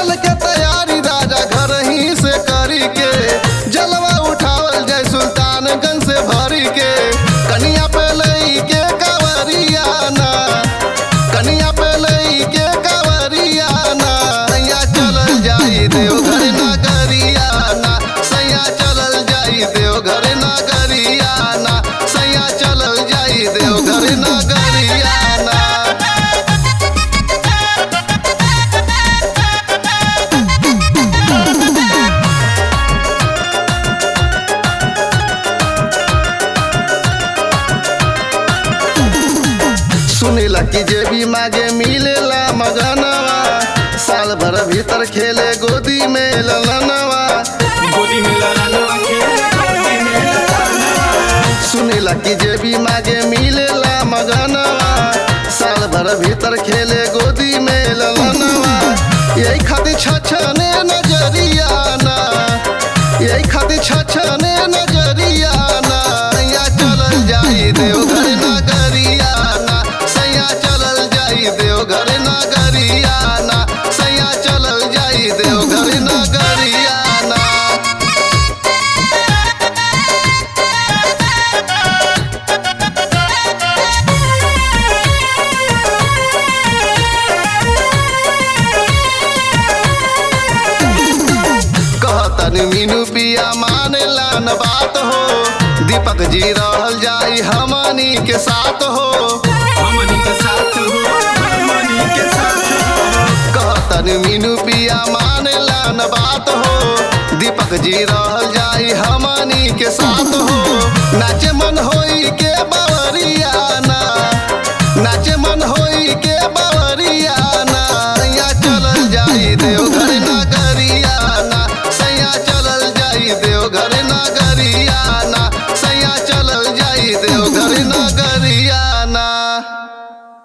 चल के तैयारी राजा घर ही से करी के जलवा उठावल जाय सुल्तानगंज से भरी के कनिया पे लई के कावरिया ना कनिया पे लई के कावरिया ना सैया चलल जाई देवघर नगरिया ना सैया चलल जाई देवघर नगरिया ना सैया चलल जाई देवघर नगरिया ना सुनीला कि जे भी मागे मिलेला मगनवा साल भर भीतर खेले गोदी में ललनवा गोदी में ललनवा खेले गोदी में ललनवा सुनीला कि जे भी मागे मिलेला मगनवा साल भर भीतर खेले गोदी में ललनवा यही खातिर छछने नजरिया ना यही खातिर छछने नजरिया ना सैया चलल जाई देवघर नगरिया ना सैया चलल जाई देवघर नगरिया ना सैया चलल जाई देवघर नगरिया ना कहतन मीनू पिया मानेला न बात हो दीपक जी रहल जाई हमनी के साथ हो हमनी के साथ हो हमनी के साथ हो कहतन मीनू पिया मानेला न बात हो दीपक जी रहल जाई हमनी के साथ हो नाचे मन होई के बावरिया ना नाचे मन होई के बावरिया ना सैया चलल जाई देवघर